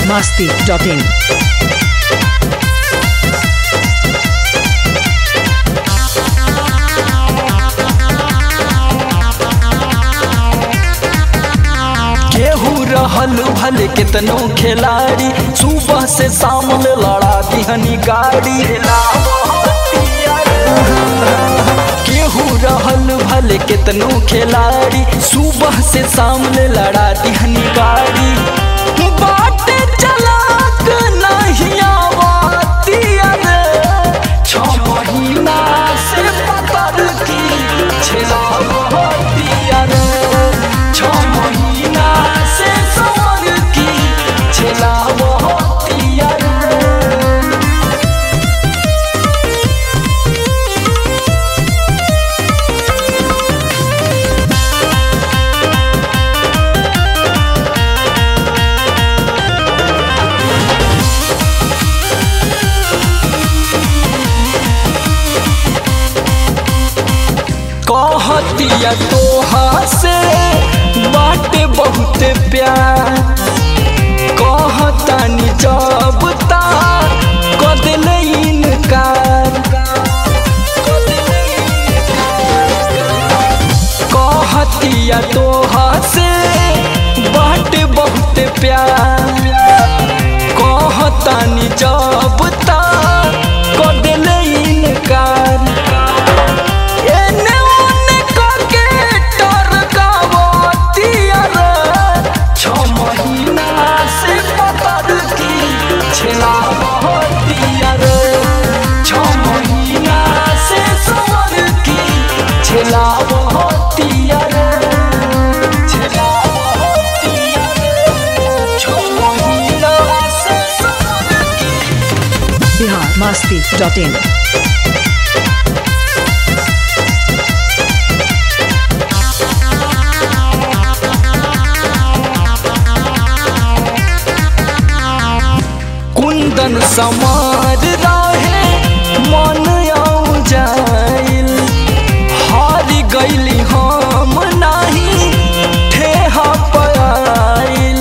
biharmasti.in केहू रहल भले केतनो खिलाड़ी सुबह से शाम ले लड़ा दिहनी गाड़ी केहू रहल भले केतनो खिलाड़ी सुबह से शाम ले लड़ा दिहनी गाड़ी बाटे चलाक नहीं आवाती रे छ महीना से पतर की छेलावती रे छ महीना से समर की छेलावती रे कहतिया तोहा से बाटे बहुत प्यार कहतानी जब ता कदल इनकार कहतिया तोहा से बाटे बहुत प्यार कहतानी जब ता कदल इनकार एने ओने करके टरकावती रे छ महीना से पतर की छेलावती रे छ महीना से समर की छेलावती रे छेलावती रे छ महीना से समर की biharmasti.in कुंदन समार रहे मन आउ जाइल हार गईली हम नाही ठेहा पाइल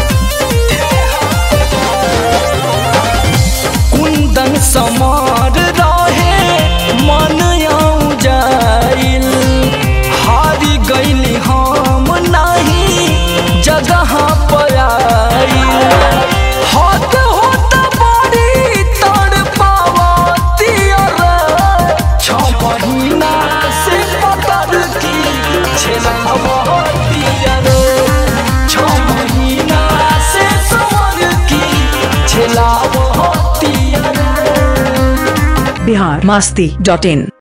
कुंदन समार रहे मन आउ जाइल हार गईली हम नाही जगह पाइल हाथ होता बड़ी तड़ पावती रे छ महीना से पतर की छेलावती रे छ महीना से समर की छेलावती रे biharmasti.in